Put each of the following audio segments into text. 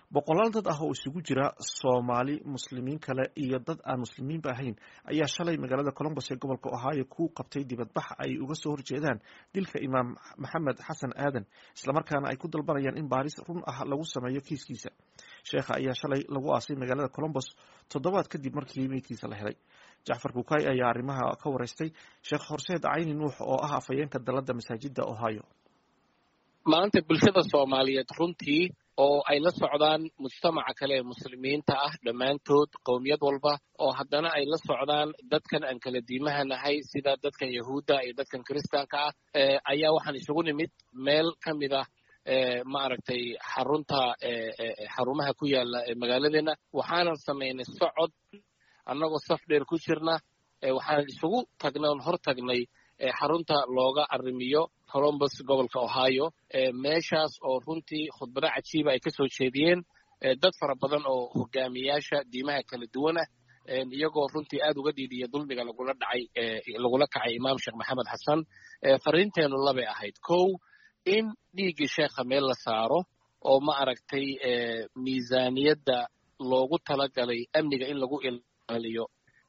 boqolaal dad ah oo isugu jira soomaali muslimiin kale iyo dad aan muslimiinba ahayn ayaa shalay magaalada colombos ee gobolka ohio ku qabtay dibadbax ay uga soo horjeedaan dilka imaam maxamed xasan aadan islamarkaana ay ku dalbanayaan in baaris run ah lagu sameeyo kiiskiisa sheekha ayaa shalay lagu aasay magaalada colombos toddobaad kadib markii meydkiisa la helay jacfar kukay ayaa arrimaha ka wareystay sheekh horseed cayni nuux oo ah afhayeenka dalada masaajida ohio maanta bulshada soomaaliyeed runtii oo ay la socdaan mujtamaca kale ee muslimiinta ah dhammaantood qowmiyad walba oo haddana ay la socdaan dadkan aan kala diimaha nahay sida dadkan yahuudda iyo dadkan kiristaanka ah ayaa waxaan isugu nimid meel ka mid ah maaragtay xarunta xarumaha ku yaala magaaladeenna waxaanan samaynay socod annagoo saf dheer ku jirna waxaanan isugu tagnay oon hor tagnay xarunta looga arrimiyo colombos gobolka ohio meeshaas oo runtii khudbado cajiiba ay ka soo jeediyeen dad fara badan oo hogaamiyaasha diimaha kala duwanah iyagoo runtii aad uga dhiidiya dulmiga lagula dhacay lagula kacay imaam sheekh maxamed xasan fariinteennu labay ahayd kow in dhiiggii sheekha meel la saaro oo ma aragtay miisaaniyadda loogu talagalay amniga in lagu ilaaliyo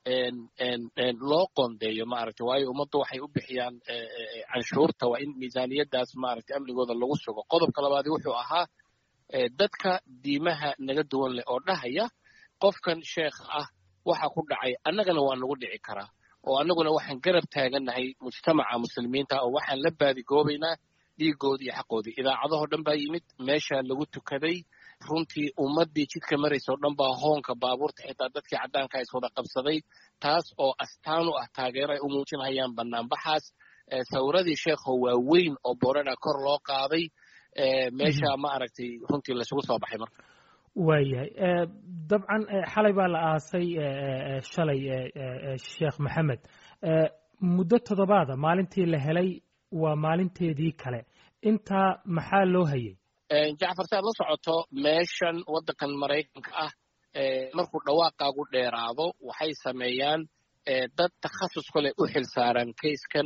loo qoondeeyo maaragtay waayo ummaddu waxay u bixiyaan canshuurta waa in miisaaniyaddaas maaragtay amnigooda lagu sugo qodobka labaadi wuxuu ahaa dadka diimaha naga duwan leh oo dhahaya qofkan sheekha ah waxa ku dhacay annagana waa nagu dhici karaa oo annaguna waxaan garab taagannahay mujtamaca muslimiinta oo waxaan la baadigoobaynaa dhiigoodii iyo xaqoodii idaacadahoo dhan baa yimid meeshaa lagu tukaday runtii ummaddii jidka maraysa oo dhan baa hoonka baabuurta xitaa dadkii caddaanka is wada qabsaday taas oo astaan u ah taageero ay u muujinhayaan bannaanbaxaas sawiradii sheekho waaweyn oo boorana kor loo qaaday meesha ma aragtay runtii laysugu soo baxay marka waayahay dabcan xalay baa la aasay shalay sheekh maxamed muddo toddobaada maalintii la helay waa maalinteedii kale intaa maxaa loo hayay jacfar si aad la socoto meeshan waddankan maraykanka ah markuu dhawaaqaagu dheeraado waxay sameeyaan dad takhasus kale u xil saaran kayskan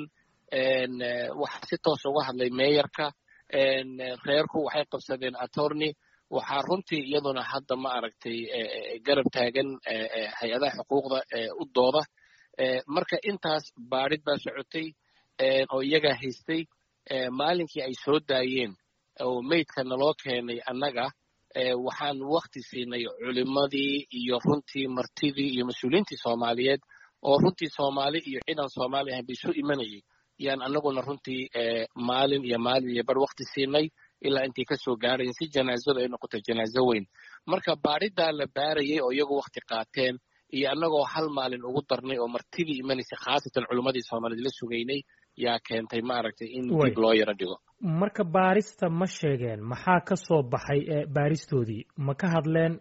waxaa si toos uga hadlay meeyarka reerku waxay qabsadeen attorney waxaa runtii iyaduna hadda ma aragtay garab taagan hay-adaha xuquuqda u dooda marka intaas baadhid baa socotay oo iyagaa haystay maalinkii ay soo daayeen oo meydka naloo keenay annaga waxaan wakti siinay culimmadii iyo runtii martidii iyo mas-uuliyiintii soomaaliyeed oo runtii soomaali iyo ciidan soomaali ahayn ba isu imanayay yaan annaguna runtii maalin iyo maalin iyo bar wakti siinay ilaa intay ka soo gaarayen si janaazadu ay noqotay janaazo weyn marka baadhidaa la baarayay oo iyagu wakti qaateen iyo annagoo hal maalin ugu darnay oo martidii imanaysay khaasatan culimmadii soomaaliyeed la sugaynay yaa keentay maaragtay in dib loo yaro dhigo marka baarista ma sheegeen maxaa ka soo baxay baaristoodii ma ka hadleen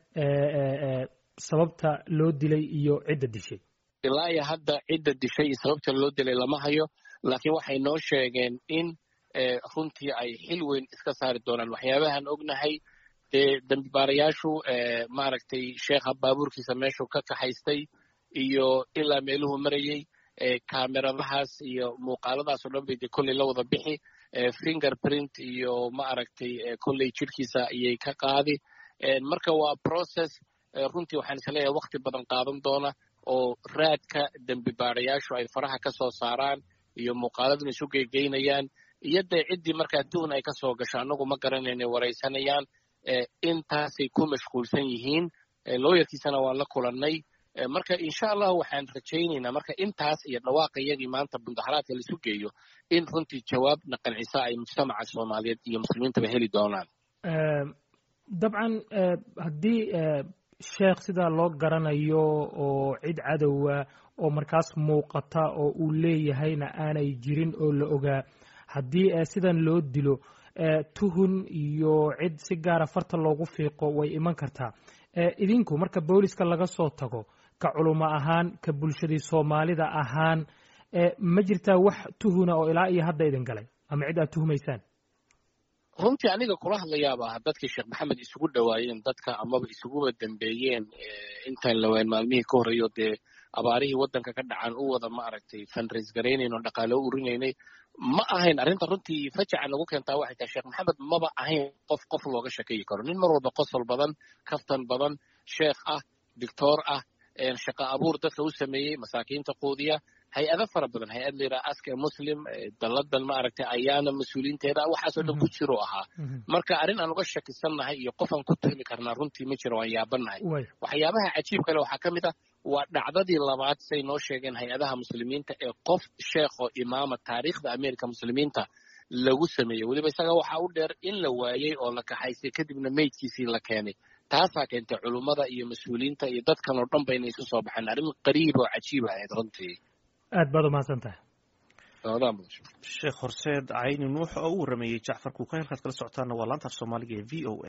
sababta loo dilay iyo cidda dishay ilaa iyo hadda cidda dishay iyo sababta loo dilay lama hayo laakiin waxay noo sheegeen in runtii ay xil weyn iska saari doonaan waxyaabahan ognahay dee dambibaarayaashu maaragtay sheekha baabuurkiisa meeshuu ka kaxaystay iyo ilaa meeluhu marayey kameradahaas iyo muuqaaladaas oo dhan bay dee kolley la wada bixi finger print iyo ma aragtay kolley jidhkiisa ayay ka qaadi marka waa process runtii waxaan is leeyahay wakti badan qaadan doona oo raadka dembi baarayaashu ay faraha ka soo saaraan iyo muuqaaladuna isu geygeynayaan iyo dee ciddii markaa tuhun ay ka soo gasho annagu ma garanayna waraysanayaan intaasay ku mashquulsan yihiin looyarkiisana waan la kulannay marka insha allahu waxaan rajaynaynaa marka intaas iyo dhawaaqa iyagii maanta mudaharaadka laisu geeyo in runtii jawaabna qancisa ay mujtamaca soomaaliyeed iyo muslimiintaba heli doonaan dabcan haddii sheekh sidaa loo garanayo oo cid cadowa oo markaas muuqata oo uu leeyahayna aanay jirin oo la ogaa haddii sidan loo dilo tuhun iyo cid si gaara farta loogu fiiqo way iman kartaa idinku marka booliska laga soo tago ka culumo ahaan ka bulshadii soomaalida ahaan ma jirtaa wax tuhuna oo ilaa iyo hadda idin galay ama cid aad tuhumaysaan runtii aniga kula hadlayaaba dadkii sheekh maxamed isugu dhowaayeen dadka amaba isuguba dambeeyeen intaan lawaan maalmihii ka horreeyo dee abaarihii waddanka ka dhacan u wada ma aragtay fundraise garaynayn oo dhaqaale u urinaynay ma ahayn arrinta runtii fajaca nagu keentaa waxay tahay sheekh maxamed maba ahayn qof qof looga shakeyi karo nin mar walba qosol badan kaftan badan sheekh ah doctoor ah shaqa abuur dadka u sameeyey masaakiinta quudiya hay-ado fara badan hay-ad la yidhaha aska muslim dalladan ma aragtay ayaana mas-uuliinteeda waxaasoo dhan ku jiro ahaa marka arrin aan uga shakisannahay iyo qof aan ku tuhmi karnaa runtii ma jiro waan yaabanahay waxyaabaha cajiib kale waxaa ka mid ah waa dhacdadii labaad say noo sheegeen hay-adaha muslimiinta ee qof sheekho imaama taariikhda amerika muslimiinta lagu sameeyey weliba isaga waxaa u dheer in la waayey oo la kaxaysay kadibna meydkiisii la keenay taasaa keentay culummada iyo mas-uuliyiinta iyo dadkan oo dhan ba inay isu soo baxeen arrin qariib oo cajiib ahayd runtii aad baad umahadsan tahay sheekh horseed cayni nuux oo u warameeyey jacfar kuuka halkaad kala socotaana waa laanta af soomaaliga ee v o